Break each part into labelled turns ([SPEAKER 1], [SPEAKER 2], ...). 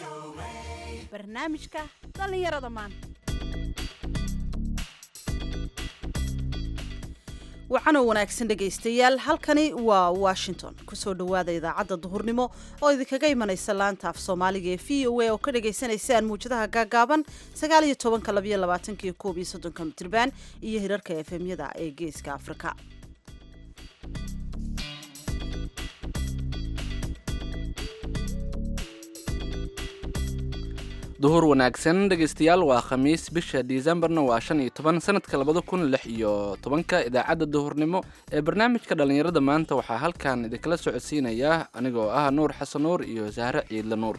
[SPEAKER 1] barnaamijka dhallinyarada maanta waxaanoo wanaagsan dhegaystayaal halkani waa washington kusoo dhowaada idaacadda duhurnimo oo idinkaga imanaysa laanta af soomaaliga ee v o a oo ka dhagaysanaysaan muwjadaha gaagaaban sagaaliyo tobanka labayo labaatanka iyo koob iyo soddonka mitriban iyo hirarka efemyada ee geeska afrika
[SPEAKER 2] duhur wanaagsan dhegaystayaal waa khamiis bisha disembarna waa shan iyo toban sanadka labada kun lix iyo tobanka idaacadda duhurnimo ee barnaamijka dhallinyarada maanta waxaa halkan idinkala socodsiinaya anigoo ah nuur xasan nuur iyo sahre ciidle nuur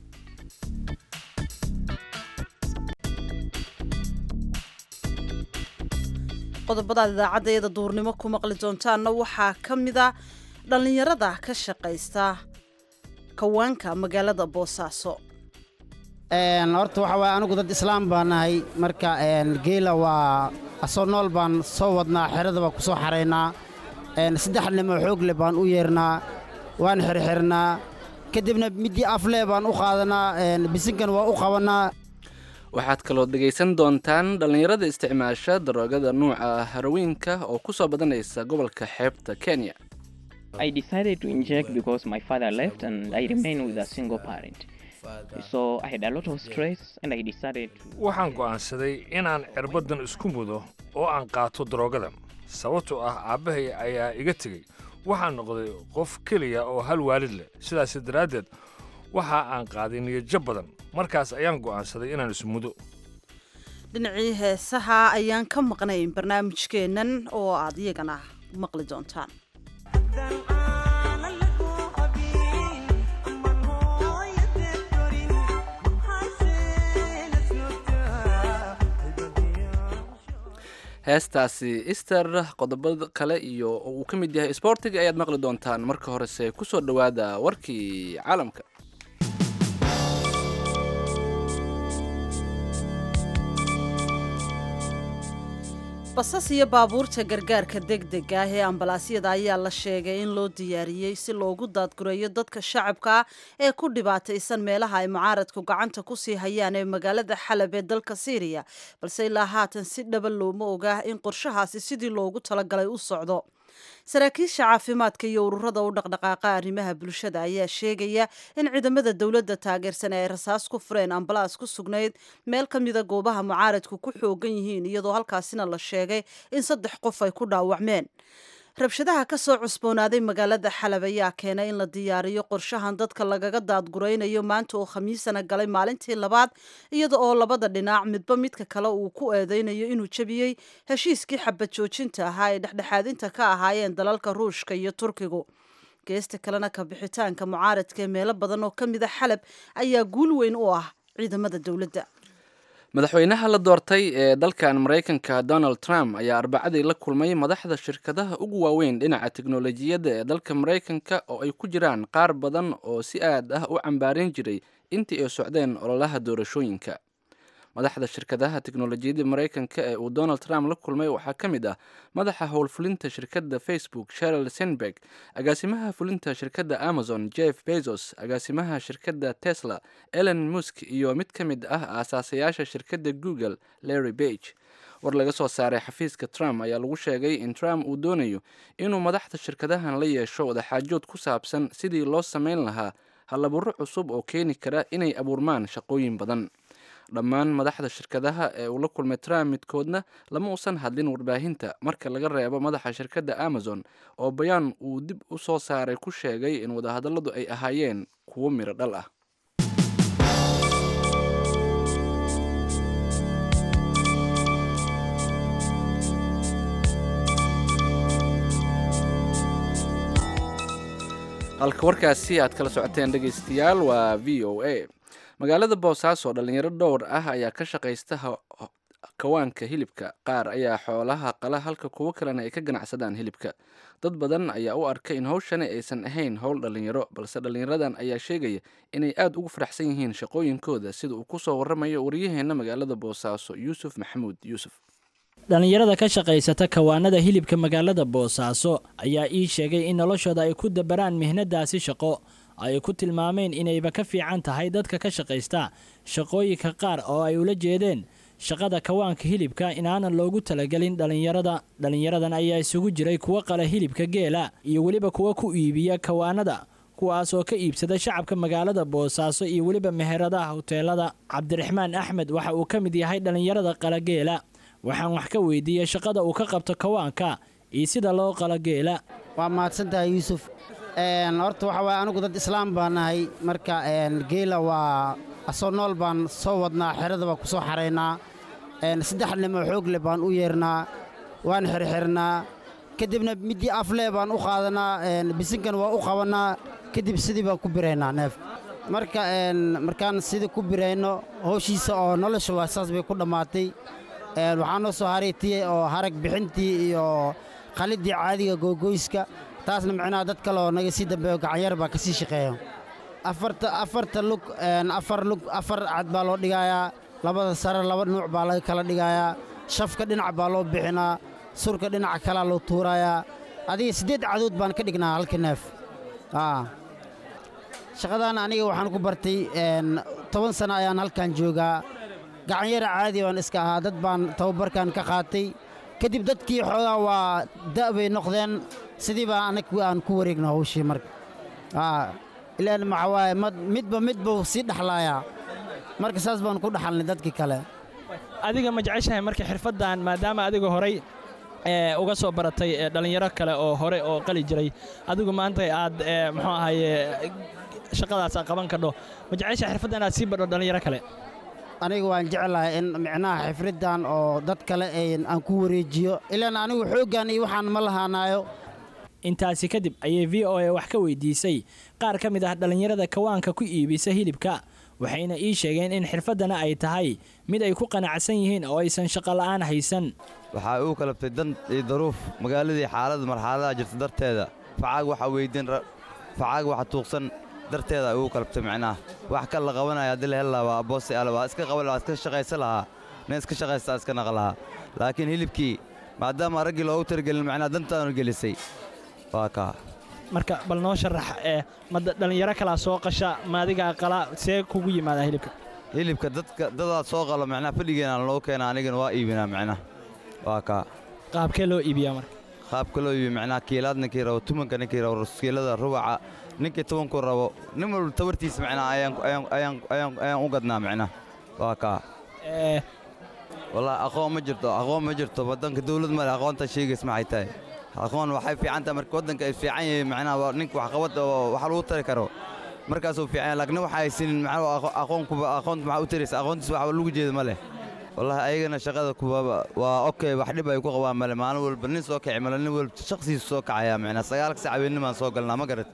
[SPEAKER 1] qodobadaad idaacaddeeda duhurnimo ku maqli doontaanna waxaa ka mida dhallinyarada ka shaqaysta kawaanka magaalada boosaaso
[SPEAKER 3] horta waxa waye anigu dad islaam baan nahay marka geela waa asoo nool baan soo wadnaa xerada baan ku soo xaraynaa saddex nimo xoogle baan u yeernaa waan xirxirnaa kadibna middii aflee baan u qaadanaa bisinkan waa u qabannaa
[SPEAKER 2] waxaad kaloo dhegaysan doontaan dhallinyarada isticmaasha daroogada nuuca harawiinka oo ku soo badanaysa gobolka xeebta kenya
[SPEAKER 4] I decided to inject because my father left and I remained with a single parent. So I had a lot of stress and I decided to...
[SPEAKER 5] waxaan go'aansaday inaan cirbadan isku mudo oo aan qaato daroogadan sababtoo ah aabbahay ayaa iga tegey waxaan noqday qof keliya oo hal waalid leh sidaas daraaddeed waxa aan qaaday niyadjab badan markaas ayaan go'aansaday inaan ismudo
[SPEAKER 1] dhinacii heesaha ayaan ka maqnayn barnaamijkeennan oo aad iyagana maqli doontaan
[SPEAKER 2] heestaasi ister qodobada kale iyo oo uu ka mid yahay sboortiga ayaad maqli doontaan marka horese kusoo dhowaada warkii caalamka
[SPEAKER 1] basas iyo baabuurta gargaarka degdega ah ee ambalaasyada ayaa la sheegay in loo diyaariyey si loogu daadgureeyo dadka shacabka ah ee ku dhibaataysan meelaha ay mucaaradku gacanta kusii hayaan ee magaalada xalab ee dalka syriya balse ilaa haatan si dhaba looma ogaa in qorshahaasi sidii loogu talagalay u socdo saraakiisha caafimaadka iyo ururada u dhaqdhaqaaqa arrimaha bulshada ayaa sheegaya in ciidamada dowladda taageersan ay rasaas ku fureen ambalaas ku sugnayd meel ka mida goobaha mucaaradku ku xoogan yihiin iyadoo halkaasina la sheegay in saddex qof ay ku dhaawacmeen rabshadaha ka soo cusboonaaday magaalada xalab ayaa keenay in la diyaariyo qorshahan dadka lagaga daadguraynayo maanta oo khamiisana galay maalintii labaad iyada oo labada dhinac midba midka kale uu ku eedeynayo inuu jebiyey heshiiskii xabad joojinta ahaa ee dhexdhexaadinta ka ahaayeen dalalka ruushka iyo turkigu geesta kalena ka bixitaanka mucaaradka ee meelo badan oo ka mida xalab ayaa guul weyn u ah ciidamada dowladda
[SPEAKER 2] madaxweynaha la doortay ee dalkan maraykanka donald trump ayaa arbacadii la kulmay madaxda shirkadaha ugu waaweyn dhinaca teknolojiyadda ee dalka maraykanka oo ay ku jiraan qaar badan oo si aad ah u cambaarin jiray intii ay socdeen ololaha doorashooyinka madaxda shirkadaha teknolojiyadda maraykanka ee uu donald trump la kulmay waxaa ka mid ah madaxa howlfulinta shirkadda facebook sheril senberg agaasimaha fulinta shirkadda amazon jeff bezos agaasimaha shirkadda tesla ellen musk iyo mid ka mid ah aasaasayaasha shirkadda google larry bage war laga soo saaray xafiiska trump ayaa lagu sheegay in trump uu doonayo inuu madaxda shirkadahan la yeesho wadaxaajood ku saabsan sidii loo samayn lahaa hallaburo cusub oo keeni kara inay abuurmaan shaqooyin badan dhammaan madaxda shirkadaha ee uu la kulmay trump midkoodna lama uusan hadlin warbaahinta marka laga reebo madaxa shirkadda amazon oo bayaan uu dib u soo saaray ku sheegay in wadahadalladu ay ahaayeen kuwo miro dhal ah halka warkaasi aad kala socoteen dhegaystayaal waa v o a magaalada boosaaso dhalinyaro dhowr ah ayaa ka shaqaysta kawaanka hilibka qaar ayaa xoolaha qala halka kuwo kalena ay ka ganacsadaan hilibka dad badan ayaa u arka in hawshani aysan ahayn howl dhalinyaro balse dhalinyaradan ayaa sheegaya inay aada ugu faraxsan yihiin shaqooyinkooda sida uu ku soo waramayo waryaheena magaalada boosaaso yuusuf maxamuud yuusuf
[SPEAKER 6] dhallinyarada ka shaqaysata kawaanada hilibka magaalada boosaaso ayaa ii sheegay in noloshooda ay ku dabaraan mihnadaasi shaqo ay ku tilmaameen inayba ka fiican tahay dadka ka shaqaysta shaqooyinka qaar oo ay ula jeedeen shaqada kawaanka hilibka inaanan loogu talagelin dhallinyarada dhallinyaradan ayaa isugu jiray kuwa qala hilibka geela iyo weliba kuwa ku iibiya kawaanada kuwaas oo ka iibsada shacabka magaalada boosaaso iyo weliba meheradaha hoteelada cabdiraxmaan axmed waxa uu ka mid yahay dhallinyarada qala geela waxaan wax ka weydiiyey shaqada uu ka qabto kawaanka iyo sida loo qala geela
[SPEAKER 3] waa mahadsantahay yuusuf horta waxa waaye anigu dad islaam baan nahay marka geela waa asoo nool baan soo wadnaa xerada baa ku soo xaraynaa saddex nimo xoogle baan u yeernaa waan xirxirnaa kadibna middii aflee baan u qaadanaa bisinkan waa u qabannaa kadib sidii baan ku biraynaa neef marka markaan sidii ku birayno howshiisa oo nolosha waa saas bay ku dhammaatay waxaa noo soo haray tii oo harag bixintii iyo qaliddii caadiga googoyska taasna micnaha dad kaleoo naga sii dambeeyo gacanyar baa ka sii shaqeeya afarta afarta lug afar lug afar cad baa loo dhigayaa labada sare laba nuuc baa laga kala dhigayaa shafka dhinac baa loo bixinaa surka dhinaca kalaa loo tuurayaa adiga siddeed cadood baan ka dhignaa halka neef shaqadaana aniga waxaan ku bartay toban sanno ayaan halkan joogaa gacanyara caadi baan iska ahaa dad baan tababarkan ka qaatay kadib dadkii xoogaa waa da' bay noqdeen sidii baa anag aan ku wareegna hawshii marka ilaan maxaa waaye midba midbuu sii dhexlaayaa marka saas baan ku dhaxalnay dadkii kale
[SPEAKER 6] adiga ma jeceshahay marka xirfaddan maadaama adiga horay uga soo baratay dhallinyaro kale oo hore oo qali jiray adigu maanta aad muxuu ahaye shaqadaasa qaban kadho ma jeceshahay xirfadda inaad sii badho dhallinyaro kale
[SPEAKER 3] aniga waan jeclahay in micnaha xifriddan oo dad kale aan ku wareejiyo ilaan anigu xooggan iyo waxaan ma lahaanaayo
[SPEAKER 6] intaasi kadib ayay v o a wax ka weydiisay qaar ka mid ah dhallinyarada kawaanka ku iibisa hilibka waxayna ii sheegeen in xirfaddana ay tahay mid ay ku qanacsan yihiin oo aysan shaqola'aan haysan
[SPEAKER 7] waxaa uu kalabtay dan iyo daruuf magaaladii xaalada marxaladaha jirta darteeda facaag waxaa weydin facaag waxa tuuqsan darteeda uu kalabtay micnaha wax kal la qabanaya haddii la hel lahaa waa aboosi ala waa iska qaban lahaa iska shaqaysan lahaa nin iska shaqaystaa iska naqa lahaa laakiin hilibkii maadaama raggii loogu talagelin macnaha dantaanu gelisay waa kaa
[SPEAKER 6] marka bal noo sharax ee ma dhallinyaro kalaa soo qasha ma adigaa qala see kugu yimaadaa hilibka
[SPEAKER 7] hilibka dadka dadaa soo qalo macnaha fadhigeenaan loo keena anigana waa iibinaa macnaha waa kaa
[SPEAKER 6] qaabkee loo iibiyaa marka
[SPEAKER 7] qaabka loo iibiyo macnaha kiilaad ninkii rabo tumanka ninkii rabo kiilada rubaca ninkii tobanku rabo nin walba tabartiisa macnaha ayaan u gadnaa macnaha waa kaa wallaahi aqoon ma jirto aqoon ma jirto waddanka dawlad male aqoontaa sheegays maxay tahay aqoon waxay fiican tahay marka waddanka ay fiican yahay macnaha ninka waxqabad oo wax lagu tari karo markaasuu fiican yahay laakiin waxa haysanin macnaha aqoonkuba aqoonta maxaa u taraysa aqoontiisa wax lagu jeeda ma leh wallaahi ayagana shaqada kuwa waa okay wax dhib ay ku qabaan male maalin walba nin soo kici male nin walba shaqsiisa soo kacaya macnaha sagaalka sac habeennimaan soo galnaa ma garat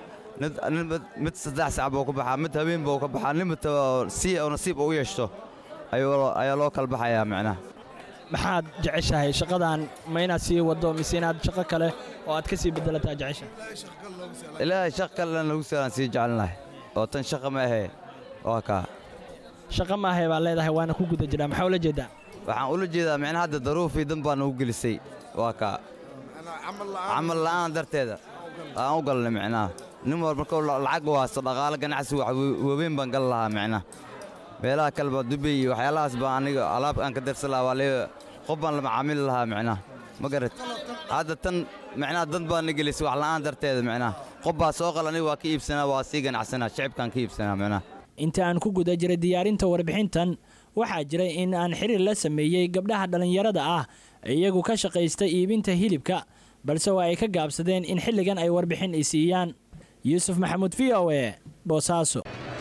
[SPEAKER 7] mid saddex sac buu ka baxaa mid habeen buu ka baxaa nin si oo nasiib u yeeshto ayaa loo kala baxayaa macnaha
[SPEAKER 6] maxaad jeceshahay shaqadan ma inaad sii waddo mise inaad shaqo kale oo aad ka sii bedelataa jeceshahay
[SPEAKER 7] ilaahay shaq kalena lagu salaan sii jecelnahay oo tan shaqa ma ahee waa kaa
[SPEAKER 6] shaqo maahay baa leedahay waana ku guda jiraa maxaa ula jeedaa
[SPEAKER 7] waxaan ula jeedaa micnaha hadda daruufii dan baa nagu gelisay waa kaa camal la'aan darteeda aan u galnay micnaha nin wal markuu lacag waasto dhaqaalo ganacsi wax waaweyn baan gal lahaa micnaha meelaha kaleba dubay iyo waxyaalahaas baan aniga alaab aan ka darsan lahaa waa lee qof baan la macaamili lahaa micnaha ma garat hadda tan micnaha dan baa na gelisay wax la'aan darteeda micnaha qof baa soo qal aniga waa ka iibsanaa waa sii ganacsanaa shicibkaan ka iibsanaa micnaha
[SPEAKER 6] inta aan ku guda jiray diyaarinta warbixintan waxaa jiray in aan xiriir la sameeyey gabdhaha dhallinyarada ah iyagu ka shaqaysta iibinta hilibka balse waa ay ka gaabsadeen in xilligan ay warbixin i siiyaan yuusuf maxamuud v o e boosaaso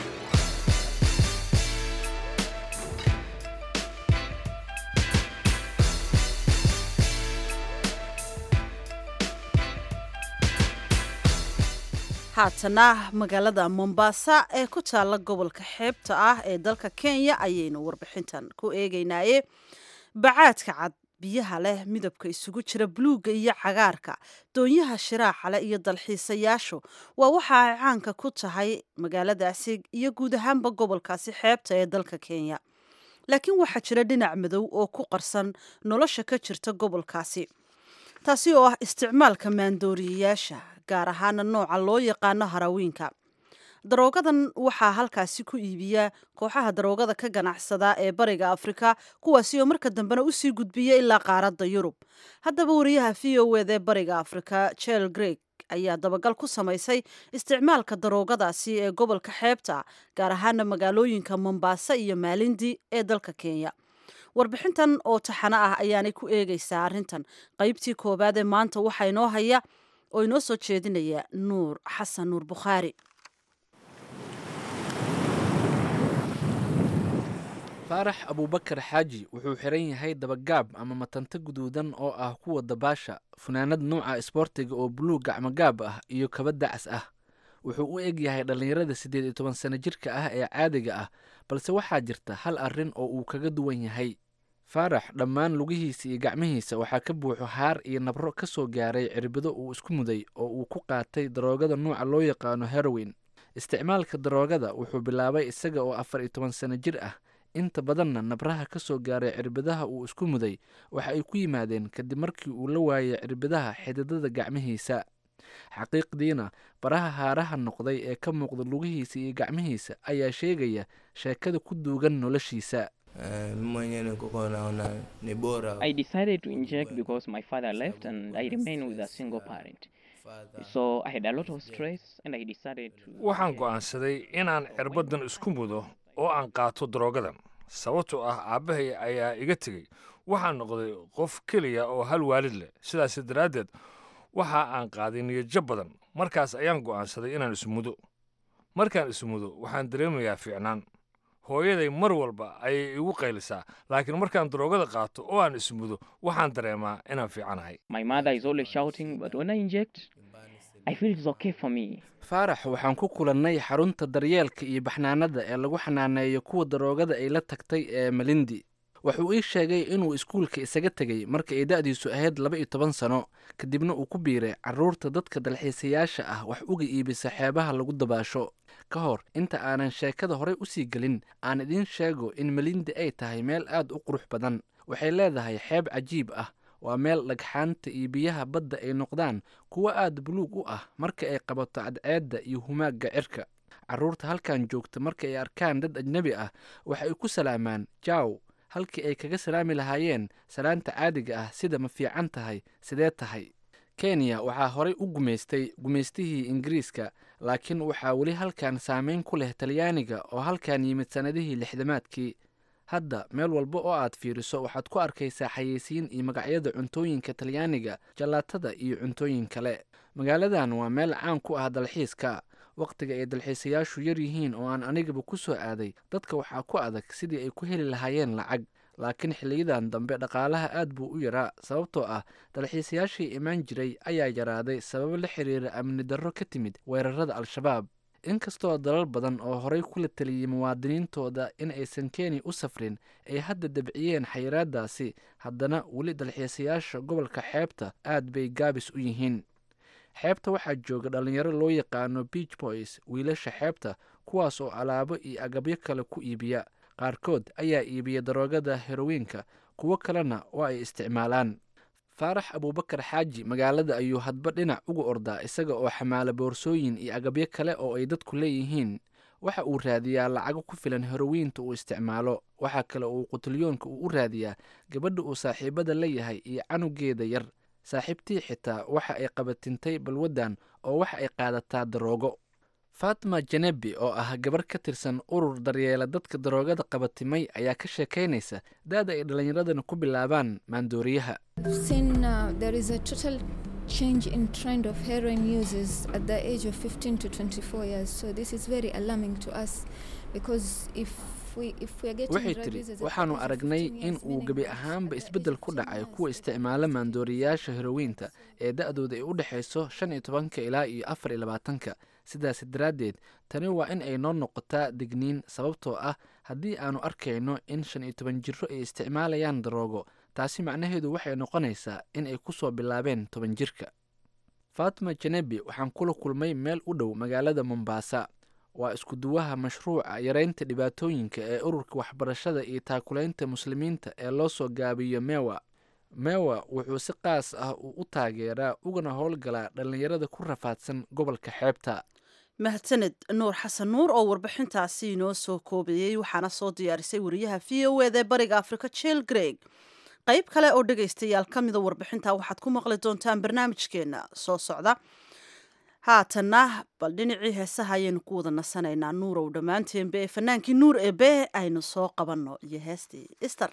[SPEAKER 1] haatana magaalada mombasa ee ku taalla gobolka xeebta ah ee dalka kenya ayaynu warbixintan ku eegeynaaye bacaadka cad biyaha leh midabka isugu jira buluugga iyo cagaarka doonyaha shiraaxa leh iyo dalxiisayaashu waa waxa ay caanka ku tahay magaaladaasi iyo guud ahaanba gobolkaasi xeebta ee dalka kenya laakiin waxaa jira dhinac madow oo ku qarsan nolosha ka jirta gobolkaasi taasi oo ah isticmaalka maandooriyayaasha gaar ahaana nooca loo yaqaano harawiinka daroogadan waxaa halkaasi ku iibiya kooxaha daroogada ka ganacsada ee bariga afrika kuwaasi oo marka dambena usii gudbiya ilaa qaaradda yurub haddaba wariyaha v o ed ee bariga afrika jel greg ayaa dabagal ku samaysay isticmaalka daroogadaasi ee gobolka xeebta gaar ahaana magaalooyinka mombasa iyo maalindi ee dalka kenya warbixintan oo taxano ah ayaanay ku eegaysaa arrintan qaybtii koowaad ee maanta waxaa inoo haya oo inoo soo jeedinaya nuur xasan nuur bukhaari
[SPEAKER 2] faarax abuubakar xaaji wuxuu xiran yahay dabagaab ama matanta guduudan oo ah kuwa dabaasha funaanad nuuca isboortiga oo buluug gacmogaab ah iyo kaba dacas ah wuxuu u eg yahay dhallinyarada siddeed iyo toban sano jirka ah ee caadiga ah balse waxaa jirta hal arrin oo uu kaga duwan yahay faarax dhammaan lugihiisa iyo gacmihiisa waxaa ka buuxo haar iyo nabro ka soo gaaray cirbido uu isku muday oo uu ku qaatay daroogada nuuca loo yaqaano heroin isticmaalka daroogada wuxuu bilaabay isaga oo afar iyo toban sano jir ah inta badanna nabraha ka soo gaaray cirbidaha uu isku muday waxa ay ku yimaadeen kadib markii uu la waayay cirbidaha xididada gacmihiisa xaqiiqdiina baraha haaraha noqday ee ka muuqda lugihiisa iyo gacmihiisa ayaa sheegaya sheekada ku duugan noloshiisa
[SPEAKER 4] I decided to inject because my father left and I remained with a single parent. So I had a lot of stress and I decided to.
[SPEAKER 5] waxaan go'aansaday inaan cirbadan isku mudo oo aan qaato daroogadan sababtoo ah aabbahay ayaa iga tegey waxaan noqday qof keliya oo hal waalid leh sidaas daraaddeed waxa aan qaaday niyadjab badan markaas ayaan go'aansaday inaan ismudo markaan ismudo waxaan dareemayaa fiicnaan hooyaday mar walba ayay igu qaylisaa laakiin markaan daroogada qaato oo aan ismudo waxaan dareemaa inaan fiicanahay
[SPEAKER 4] My mother is always shouting, but when I inject, I feel it's okay for me.
[SPEAKER 2] faarax waxaan ku kulannay xarunta daryeelka iyo baxnaanada ee lagu xanaaneeyo kuwa daroogada ay la tagtay ee malindi wuxuu ii sheegay inuu iskuulka isaga tegey marka ay da'diisu ahayd laba iyo toban sano kadibna uu ku biiray carruurta dadka dalxiisayaasha ah wax uga iibisa xeebaha lagu dabaasho ka hor inta aanan sheekada horey usii gelin aan idiin sheego in malindi ay tahay meel aad u qurux badan waxay leedahay xeeb cajiib ah waa meel dhagxaanta iyo biyaha badda ay noqdaan kuwo aad buluug u ah marka ay qabato cadceedda iyo humaagga cirka carruurta halkan joogta marka ay arkaan dad ajnebi ah waxa ay ku salaamaan jaaw halkii ay kaga salaami lahaayeen salaanta caadiga ah sida ma fiican tahay sidee tahay kenya waxaa horay u gumaystay gumaystihii ingiriiska laakiin waxaa weli halkan saameyn ku leh talyaaniga oo halkan yimid sannadihii lixdamaadkii hadda meel walba oo aad fiiriso waxaad ku arkaysaa xayeysiin iyo magacyada cuntooyinka talyaaniga jallaatada iyo cuntooyin kale magaaladan waa meel caan ku ah dalxiiska wakhtiga ay dalxiisayaashu yar yihiin oo aan anigaba ku soo aaday dadka waxaa ku adag sidii ay ku heli lahaayeen lacag laakiin xiliyadan dambe dhaqaalaha aad buu u yaraa sababtoo ah dalxiisayaashii imaan jiray ayaa yaraaday sababo la xiriira amni darro ka timid weerarada al-shabaab inkastoo dalal badan oo horey kula taliyey muwaadiniintooda in aysan kenya u safrin ay hadda dabciyeen xayiraadaasi haddana weli dalxiisayaasha gobolka xeebta aad bay gaabis u yihiin xeebta waxaa jooga dhallinyaro loo yaqaano beach boys wiilasha xeebta kuwaas oo alaabo iyo agabyo kale ku iibiya qaarkood ayaa iibiya daroogada herowiinka kuwo kalena oo ay isticmaalaan faarax abuubakar xaaji magaalada ayuu hadba dhinac uga ordaa isaga oo xamaala boorsooyin iyo agabyo kale oo ay dadku leeyihiin waxa uu raadiyaa lacago ku filan herowiinta uu isticmaalo waxaa kale uu qutilyoonka uu u raadiyaa gabadha uu saaxiibada la yahay iyo canugeeda yar saaxiibtii xitaa waxa ay qabatintay balwaddan oo waxa ay qaadataa daroogo fatima janebi oo ah gabar ka tirsan urur daryeela dadka daroogada qabatimay ayaa ka sheekaynaysa da-da ay dhallinyaradana ku bilaabaan maandooriyaha
[SPEAKER 8] Seen uh, there is a total change in trend of heroin uses at the age of 15 to 24 years. So this is very alarming to us because if we if we are getting
[SPEAKER 2] waxay
[SPEAKER 8] drug
[SPEAKER 2] tidhi
[SPEAKER 8] users at the
[SPEAKER 2] waxaanu
[SPEAKER 8] age of
[SPEAKER 2] aragnay
[SPEAKER 8] 15
[SPEAKER 2] in
[SPEAKER 8] years,
[SPEAKER 2] uu
[SPEAKER 8] meaning
[SPEAKER 2] gebi
[SPEAKER 8] that
[SPEAKER 2] ahaanba
[SPEAKER 8] at the
[SPEAKER 2] isbeddel
[SPEAKER 8] age
[SPEAKER 2] ku
[SPEAKER 8] of
[SPEAKER 2] dhacay
[SPEAKER 8] 15 years,
[SPEAKER 2] kuwa isticmaala maandooriyayaasha herowiinta ee da-dooda ay u dhexayso shan iyo tobanka ilaa iyo afar iyo labaatanka sidaas daraaddeed tani waa in ay noo noqotaa digniin sababtoo ah haddii aanu arkayno in shan iyo toban jiro ay isticmaalayaan daroogo taasi macnaheedu waxay noqonaysaa in ay ku soo bilaabeen toban jirka fatima janebi waxaan kula kulmay meel u dhow magaalada mombasa waa isku-duwaha mashruuca yaraynta dhibaatooyinka ee ururka waxbarashada iyo taakulaynta muslimiinta ee loo soo gaabiyo mewa mewa wuxuu si qaas ah uu u taageeraa ugana howlgalaa dhallinyarada ku rafaadsan gobolka xeebta
[SPEAKER 1] mahadsaned nuur xasan nuur oo warbixintaasi inoo soo koobayey waxaana soo diyaarisay wariyaha v o eda ee bariga africa jill greg qayb kale oo dhegaystayaal ka mida warbixinta waxaad ku maqli doontaan barnaamijkeena soo socda haatanna bal dhinacii heesaha ayaynu ku wada nasanaynaa nuurow dhammaanteenba ee fanaankii nuur ebe aynu soo qabanno iyo heestii ister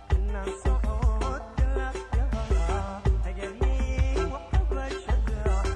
[SPEAKER 9] صوت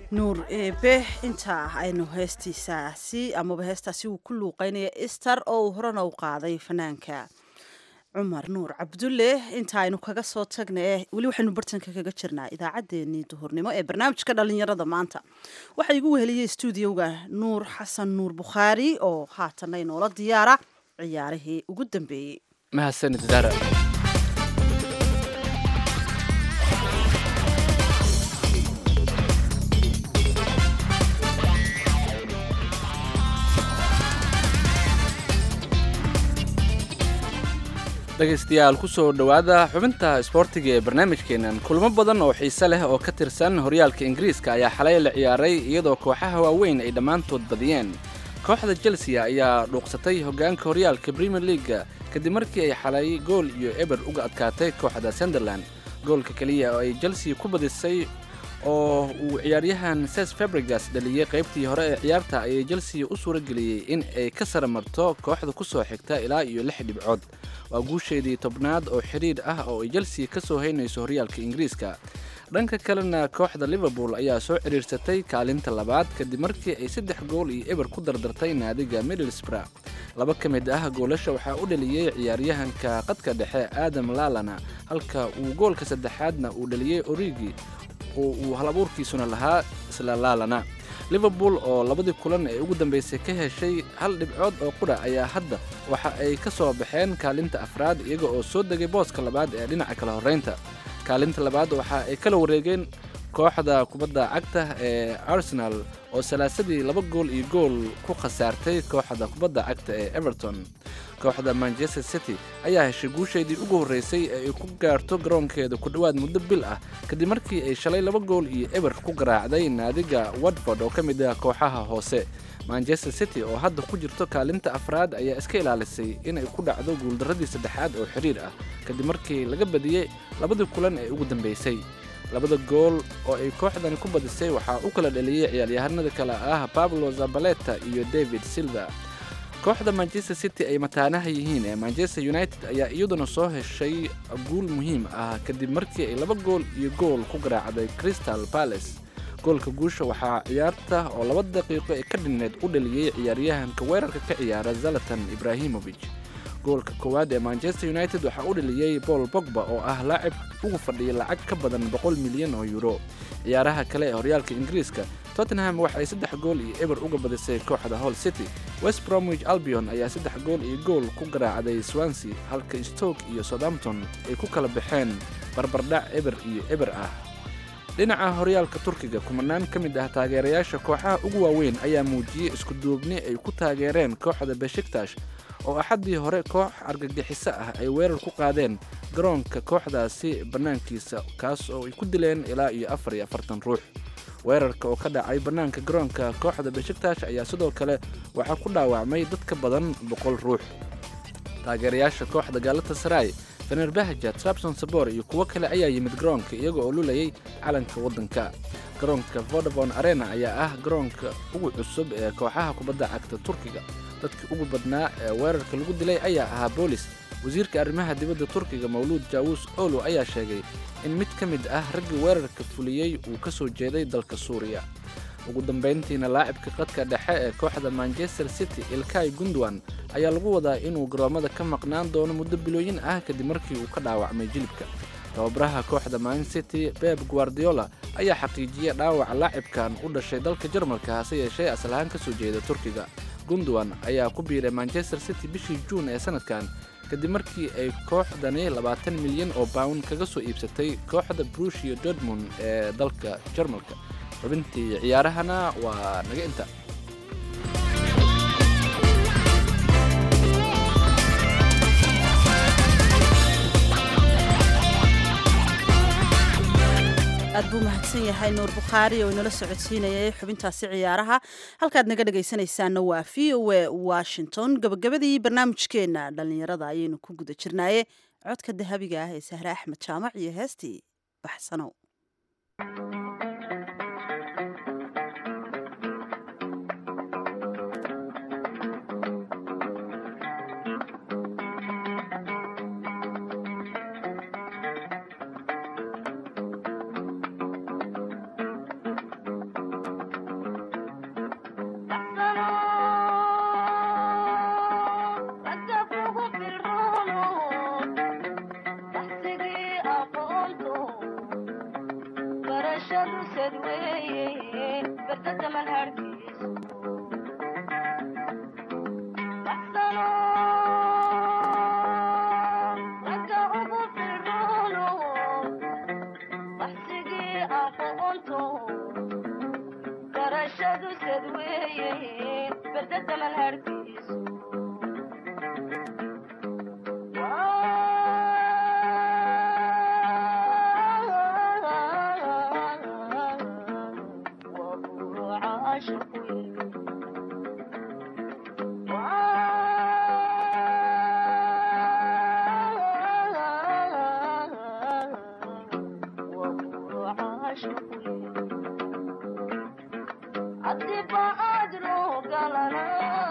[SPEAKER 1] nuur eebe intaa aynu heestiisaasi amaba heestaasi uu ku luuqeynaya ister oo uu horena u qaaday fanaanka cumar nuur cabdulle inta aynu kaga soo tagna eh weli waxaynu bartanka kaga jirnaa idaacaddeenii duhurnimo ee barnaamijka dhalinyarada maanta waxaa igu weheliyey stuudioga nuur xasan nuur bukhaari oo haatanna inoola diyaara ciyaarihii ugu dambeeyey
[SPEAKER 2] mahadsanid dara dhegaystayaal kusoo dhowaada xubinta isboortiga ee barnaamijkeennan kulmo badan oo xiise leh oo ka tirsan horyaalka ingiriiska ayaa xalay la ciyaaray iyadoo kooxaha waaweyn ay dhammaantood badiyeen kooxda chelsea ayaa dhuuqsatay hoggaanka horyaalka premier leaga kadib markii ay xalay gool iyo eber uga adkaatay kooxda sunderland goolka keliya oo ay chelsea ku badisay oo uu ciyaaryahan ses fabrigas dhaliyey qaybtii hore ee ciyaarta ayay chelsea u suura geliyey in ay ka sara marto kooxda ku soo xigta ilaa iyo lix dhibcood waa guusheedii tobnaad oo xidhiidh ah oo ay chelsea ka soo haynayso horyaalka ingiriiska dhanka kalena kooxda liverpool ayaa soo cidhiirsatay kaalinta labaad kadib markii ay saddex gool iyo eber ku dardartay naadiga middlesbrough laba ka mid ah goolasha waxaa u dhaliyey ciyaaryahanka qadka dhexe aadam laalana halka uu goolka saddexaadna uu dhaliyey origi oo uu halabuurkiisuna lahaa isla laalana liverpool oo labadii kulan ee ugu dambaysay ka heshay hal dhibcood oo qudha ayaa hadda waxa ay ka soo baxeen kaalinta afraad iyaga oo soo degay booska labaad ee dhinaca kala horraynta kaalinta labaad waxa ay kala wareegeen kooxda kubadda cagta ee arsenal oo salaasadii laba gool iyo gool ku khasaartay kooxda kubadda cagta ee everton kooxda manchester city ayaa heshay guusheedii ugu horreysay ee ay ku gaarto garoonkeeda ku dhowaad muddo bil ah kadib markii ay shalay laba gool iyo eber ku garaacday naadiga watford oo ka mid ah kooxaha hoose manchester city oo hadda ku jirto kaalinta afraad ayaa iska ilaalisay inay ku dhacdo guuldarradii saddexaad oo xidhiir ah kadib markii laga badiyey labadii kulan ee ugu dambaysay labada gool oo ay kooxdani ku badisay waxaa u kala dhaliyey ciyaaryahanada kale ah pablo zabaleta iyo david silva kooxda manchester city ay mataanaha yihiin ee manchester united ayaa iyaduna soo heshay guul muhiim ah kadib markii ay laba gool iyo gool ku garaacday crystal palace goolka guusha waxaa ciyaarta oo laba daqiiqo ee ka dhinneed u dhaliyey ciyaaryahanka weerarka ka ciyaara zalatan ibrahimovic goolka koowaad ee manchester united waxaa u dhaliyey paul bogba oo ah laacib ugu fadhiya lacag ka badan boqol milyan oo euro ciyaaraha kale ee horyaalka ingiriiska tottenham waxay saddex gool iyo eber uga badisay kooxda hall city west bromwich albion ayaa saddex gool iyo gool ku garaacday swansea halka stoke iyo southampton ay ku kala baxeen barbardhac eber iyo eber ah dhinaca horyaalka turkiga kumanaan ka mid ah taageerayaasha kooxaha ugu waaweyn ayaa muujiyey isku duubni ay ku taageereen kooxda beshiktash oo axaddii hore koox argagixiso ah ay weerar ku qaadeen garoonka kooxdaasi bannaankiisa kaas oo ay ku dileen ilaa iyo afar iyo afartan ruux weerarka oo ka dhacay bannaanka garoonka kooxda beshiktash ayaa sidoo kale waxaa ku dhaawacmay dad ka badan boqol ruux taageerayaasha kooxda gaalata saray fenerbahja trabson sabor iyo kuwo kale ayaa yimid garoonka iyaga oo lulayay calanka waddanka garoonka vodafone arena ayaa ah garoonka ugu cusub ee kooxaha kubadda cagta turkiga dadkii ugu badnaa ee weerarka lagu dilay ayaa ahaa boolis wasiirka arrimaha dibadda turkiga mawluud jaawus olo ayaa sheegay in mid ka mid ah raggii weerarka fuliyey uu ka soo jeeday dalka suuriya ugu dambayntiina laacibka qadka dhexe ee kooxda manchester city ilkay gundwan ayaa lagu wadaa inuu garoommada ka maqnaan doono muddo bilooyin ah kadib markii uu ka dhaawacmay jilibka tababaraha kooxda man city beb guardiola ayaa xaqiijiyey dhaawaca laacibkan u dhashay dalka jarmalka hase yeeshee aslahaan ka soo jeeda turkiga gundwan ayaa ku biiray manchester city bishii juun ee sanadkan kadib markii ay kooxdani labaatan milyan oo bawn kaga soo iibsatay kooxda brushia dortmund ee dalka jarmalka xubintii ciyaarahana waa naga inta
[SPEAKER 1] aad buu mahadsan yahay nuur bukhaari oo inala socodsiinayay xubintaasi ciyaaraha halkaad naga dhegaysanaysaana waa v o a washington gabagabadii barnaamijkeenna dhallinyarada ayaynu ku guda jirnaaye codka dahabiga ah ee sahre axmed jaamac iyo heestii baxsanow
[SPEAKER 9] barashadu sad weeye berdada malharkiisu baxsano ragga ugu firoono baxsigii aqoonto barashadu sad weeye berdada malharkiisu adiba adro galana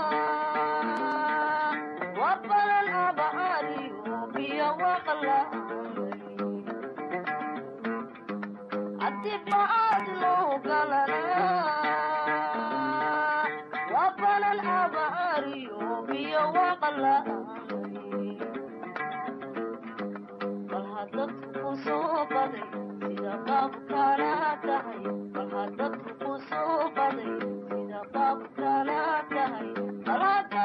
[SPEAKER 9] wabalan abaariyo biyo waqla adiba adlo galana wabalan abaariyo biyo waqla bal hadadku ku soo baday sida qaabkana tahay bal hadadku ku soo baday sida qaabkana tahay bal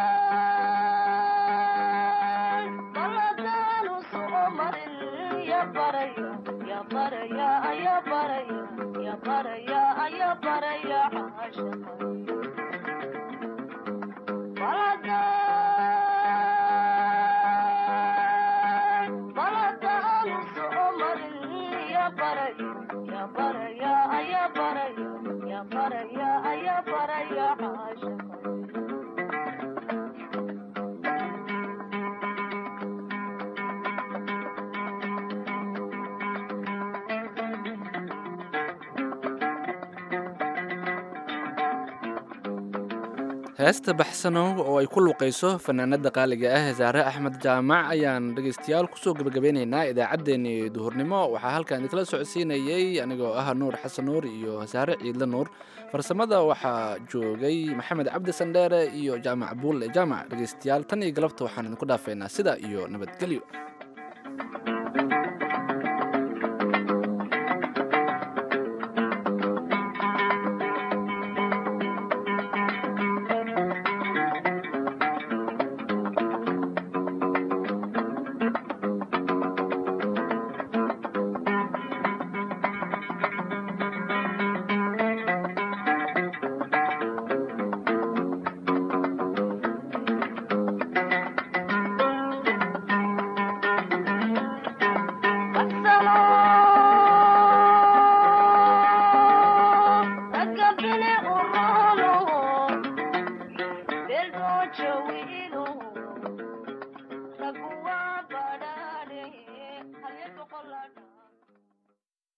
[SPEAKER 9] haddaan bal haddaanu soo marin ya baraya ya baraya aya baraya ya baraya aya baraya caashaqa bal haddaan bal haddaanu soo marin ya baraya ya baraya aya baraya ya baraya aya baraya caashaqa
[SPEAKER 2] heesta baxsanow oo ay ku luuqayso fanaanada qaaliga ah saare axmed jaamac ayaan dhegaystayaal kusoo gebagabeynaynaa idaacaddeenii duhurnimo waxaa halkan idinkala socodsiinayey anigoo ah nuur xasan nuur iyo saare ciidle nuur farsamada waxaa joogay maxamed cabdi sandheere iyo jaamac buulle jaamac dhegaystayaal tan iyo galabta waxaan idinku dhaafeynaa sidaa iyo nabadgelyo